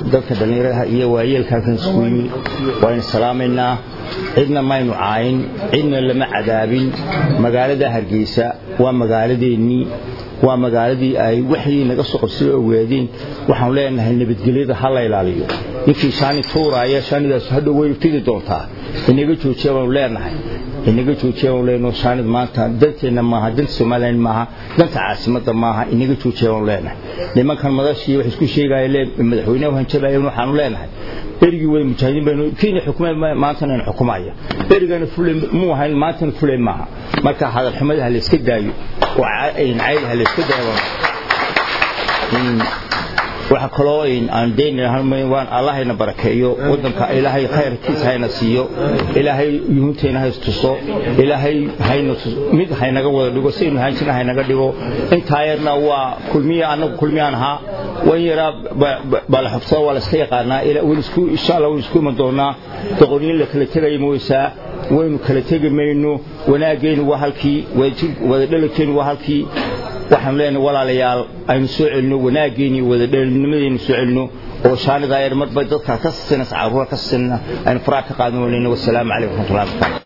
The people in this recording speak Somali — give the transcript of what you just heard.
dadka dhallinyaradaha iyo waayeelka halkan isku yimid waynu salaamaynaa cidna maynu caayin cidna lama cadaabin magaalada hargeysa waa magaaladeennii waa magaaladii ay waxii naga soo qabsay ogaadeen waxaanu leenahay nabadgelyada ha la ilaaliyo ninkii shaani tuuraaya shaanidaas hadhow way fidi doontaa inaga joojiya baanu leenahay inaga joojiya baanu leenahay shaanid maanta danteenna maaha danta somaliland maaha danta caasimadda maaha inaga joojiya baanu leenahay nimankan madashii wax isku sheegaya lee madaxweynaha hanjabayan waxaanu leenahay berigii way mujaahidiin baynu kiina xukumay maantana aynu xukumaya berigana fulay muu ahayn maantana fulay maaha marka hadal xumada ha la iska daayo oo cayl ha la iska daayo waxa kaloo aan deynwaan allahayna barakeeyo wadanka ilaahay khayrkiisa hayna siiyo ilaahay yuhuntayna haystuso ilaahay mid haynaga wada dhigo saynu haanjina haynaga dhigo intaa yarna waa kulmiya annagu kulmiyaan ahaa wan yaraa bala xubsada waa la iska yaqaanaa insha allah waynu isku iman doonaa doqoniin la kala tegaya mooysaa waynu kala tegi mayno wanaaggeenu waa halkii wadadhalagkeenu waa halkii waxaanu leenahay walaalayaal aynu soo celino wanaaggeeni wadadhalinimadeenu soo celino oo shaanidaa yar marba dadka ka sinas caruura ka sina aynu faraha ka qaadan weynayno wasalaamu calaykum waraxmatullahi wabarakatu